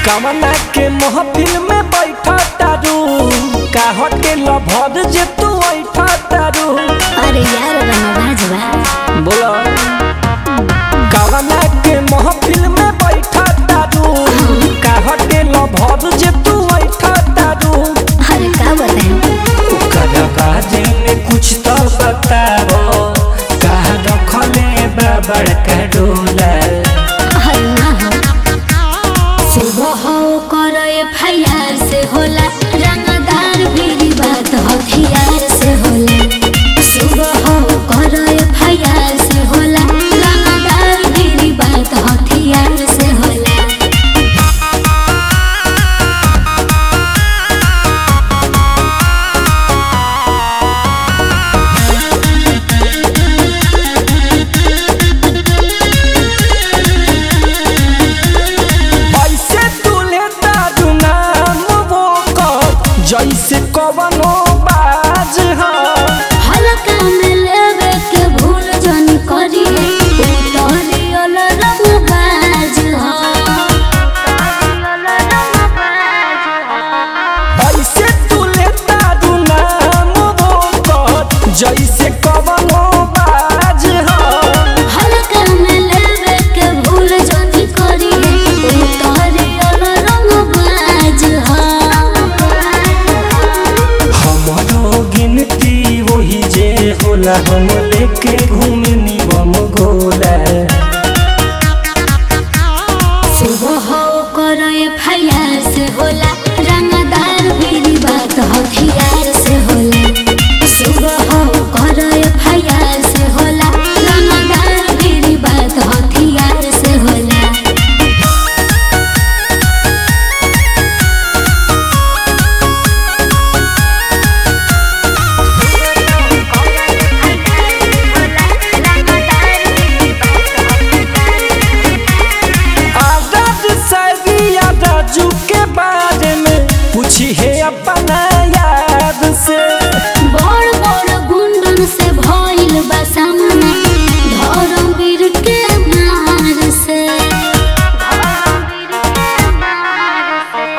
कवना के महफिल में बैठा तारू का होटल भर जे तू बैठा तारू अरे यार रंगबाज बा बोलो कवना के महफिल में बैठा तारू का होटल भर जे तू बैठा तारू अरे का बताएं ओकरा बारे में कुछ तो बताओ कहा रखले बा बड़का डोला अरे ना हो सुबह हो करो एफआईआर से होला रंगदार भी बात हथियार से होला सुबह हो करो एफआईआर से होला रंगदार भी बात हथियार से होला ऐसे तुले दारू नाम वो कह जैसे कवनो बाज हो हल्का में लेवे के भूल जन करी उतरी अल रंगबाज हो ऐसे तुले दारू नाम वो कह जैसे कवनो बाज हो हल्का में लेवे के भूल जन करी उतरी अल रंगबाज हो हमारो गिनती वही जे होला हम लेके घूमनी बम गोला सुबह हो करो एफआईआर से होला रंगदार भी बात हथियार से होला सुबह हो करो एफआईआर से होला रंगदार भी बात हथियार से होला आजाद सारिया राजू के बारे में पूछी है अपना याद से बड़ बड़ गुंडन से भइल बा सामना धर्मवीर के मार से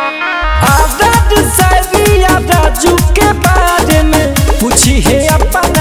आजाद सारिया राजू के बारे में पूछी है अपना